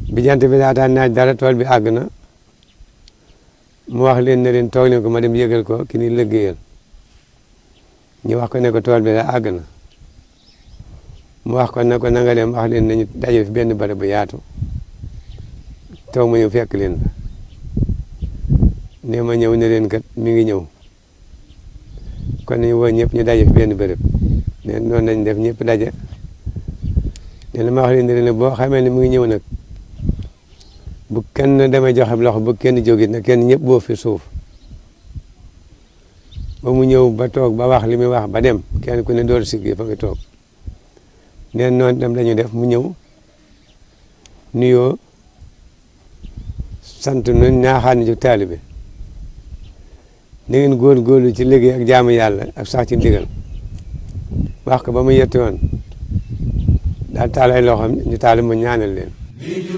bi jant bi daataan naaj dara tool bi àgg na mu wax leen ne leen toog leen ko ma dem yëgal ko ki ni liggéeyal ñu wax ko ne ko tool bi da àgg na mu wax ko ne ko na nga dem wax leen nañu daje fi benn barab bu yaatu toog ma ñëw fekk leen fa ne ma ñëw ne leen kat mi ngi ñëw kon nañu woo ñëpp ñu daje fi benn bërëb ne noonu lañ def ñëpp daje ne la ma wax leen ne leen boo xamee ne mu ngi ñëw nag bu kenn demee joxe loxo bu kenn jógit na kenn ñëpp boo fi suuf ba mu ñëw ba toog ba wax li muy wax ba dem kenn ku ne door siggi fa nga toog neen noonu dem lañu def mu ñëw nuyoo sant nu ñaaxaan ñu taalibe na ngeen góorgóorlu ci liggéey ak jaamu yàlla ak sax ci ndigal wax ko ba mu yetti woon daal taal ay loxoom ñu taal mu ñaanal leen